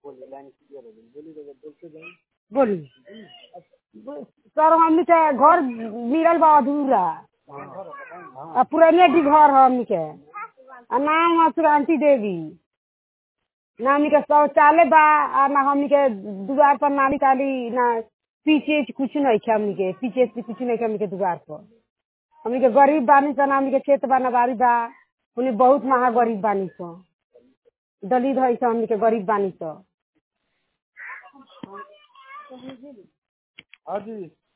बोली सर हमनी के घर मिलल बा अधूरा आ पुराने भी घर है हमनी के आ नाम है सुरांती देवी ना हमनी के शौचालय बा आ ना हमनी के दुआर पर नाली ताली ना पीछे कुछ नहीं है हमनी के पीछे से कुछ नहीं है हमनी के दुआर पर हमनी के गरीब बानी सन हमनी के खेत बा नबारी बा हमनी बहुत महा गरीब बानी सन दलित है सन हमनी के गरीब बानी सन हाँ जी